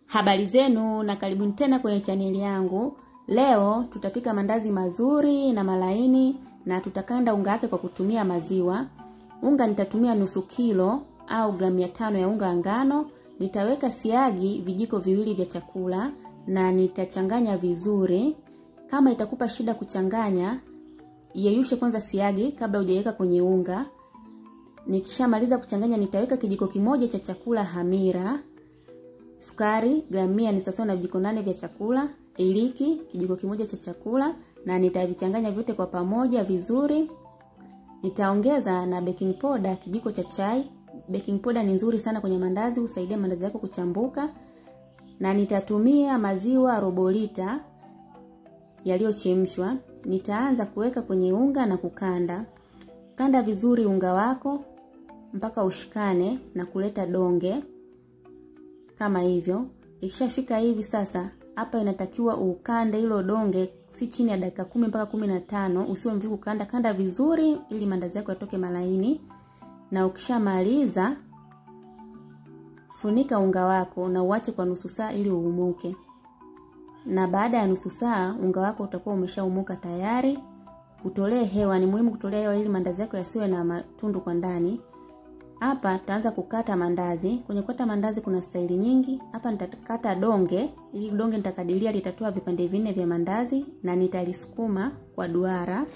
Habari zenu na karibuni tena kwenye chaneli yangu. Leo tutapika mandazi mazuri na malaini na tutakanda unga wake kwa kutumia maziwa. Unga nitatumia nusu kilo au gramu mia tano ya unga ngano. Nitaweka siagi vijiko viwili vya chakula na nitachanganya vizuri. Kama itakupa shida kuchanganya, yeyushe kwanza siagi kabla hujaweka kwenye unga. Nikishamaliza kuchanganya, nitaweka kijiko kimoja cha chakula hamira sukari gramu mia ni sawa na vijiko nane vya chakula, iliki kijiko kimoja cha chakula, na nitavichanganya vyote kwa pamoja vizuri. Nitaongeza na baking powder kijiko cha chai. Baking powder ni nzuri sana kwenye mandazi, husaidia mandazi yako kuchambuka. Na nitatumia maziwa robo lita yaliyochemshwa. Nitaanza kuweka kwenye unga na kukanda. Kanda vizuri unga wako mpaka ushikane na kuleta donge kama hivyo. Ikishafika hivi sasa, hapa inatakiwa ukande hilo donge si chini ya dakika kumi mpaka kumi na tano. Usiwe mvivu kanda, kanda vizuri ili mandazi yako yatoke malaini. Na ukishamaliza funika unga wako na uache kwa nusu saa ili uumuke. Na baada ya nusu saa unga wako utakuwa umeshaumuka tayari. Utolee hewa, ni muhimu kutolea hewa ili mandazi yako yasiwe na matundu kwa ndani. Hapa tutaanza kukata mandazi. Kwenye kukata mandazi kuna staili nyingi. Hapa nitakata donge, ili donge nitakadiria litatoa vipande vinne vya mandazi na nitalisukuma kwa duara.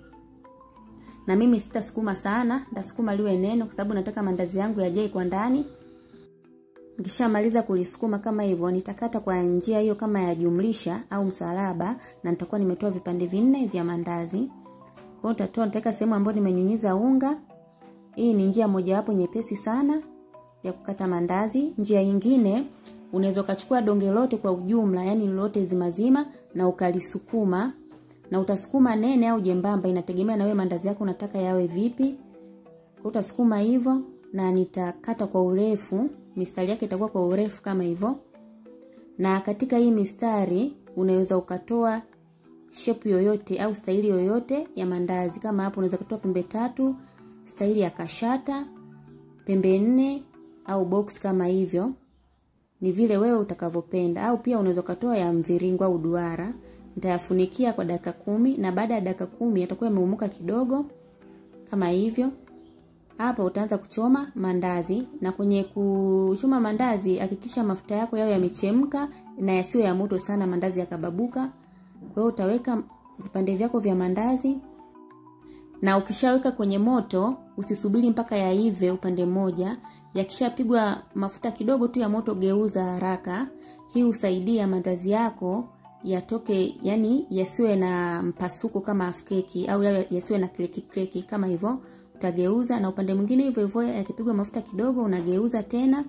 Na mimi sitasukuma sana, nitasukuma liwe nene kwa sababu nataka mandazi yangu yajae kwa ndani. Nikishamaliza kulisukuma kama hivyo, nitakata kwa njia hiyo kama ya jumlisha au msalaba na nitakuwa nimetoa vipande vinne vya mandazi. Kwa hiyo nitatoa, nitaweka sehemu ambayo nimenyunyiza unga hii ni njia mojawapo nyepesi sana ya kukata mandazi. Njia nyingine unaweza ukachukua donge lote kwa ujumla, yani lote zimazima na ukalisukuma, na utasukuma nene au jembamba, inategemea na wewe mandazi yako unataka yawe vipi. Kwa utasukuma hivyo, na nitakata kwa urefu, mistari yake itakuwa kwa urefu kama hivyo. Na katika hii mistari unaweza ukatoa shape yoyote au staili yoyote ya mandazi. Kama hapo unaweza kutoa pembe tatu staili ya kashata, pembe nne au box kama hivyo, ni vile wewe utakavyopenda. Au pia unaweza ukatoa ya mviringo au duara. Nitayafunikia kwa dakika kumi na baada ya dakika kumi yatakuwa yameumuka kidogo kama hivyo. Hapa utaanza kuchoma mandazi, na kwenye kuchoma mandazi hakikisha mafuta yako yawe yamechemka na yasiwe ya moto sana, mandazi yakababuka. Kwa hiyo utaweka vipande vyako vya mandazi na ukishaweka kwenye moto usisubiri mpaka yaive upande mmoja. Yakishapigwa mafuta kidogo tu ya moto, geuza haraka. Hii husaidia mandazi yako yatoke, yani yasiwe na mpasuko kama afkeki au yasiwe na kleki kleki kama hivyo. Utageuza na upande mwingine hivyo hivyo, yakipigwa mafuta kidogo unageuza tena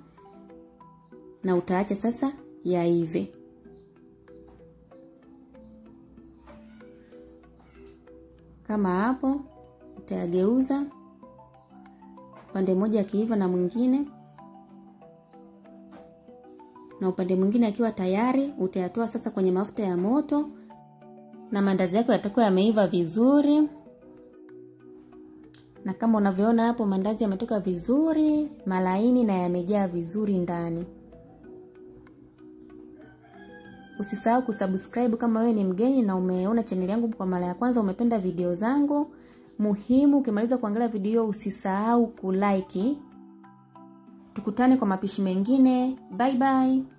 na utaacha sasa yaive. Kama hapo utayageuza upande mmoja akiiva na mwingine, na upande mwingine akiwa tayari, utayatoa sasa kwenye mafuta ya moto, na mandazi yako yatakuwa yameiva vizuri. Na kama unavyoona hapo, mandazi yametoka vizuri malaini na yamejaa vizuri ndani. Usisahau kusubscribe kama wewe ni mgeni na umeona chaneli yangu kwa mara ya kwanza, umependa video zangu. Muhimu, ukimaliza kuangalia video usisahau kulike. Tukutane kwa mapishi mengine. Bye bye.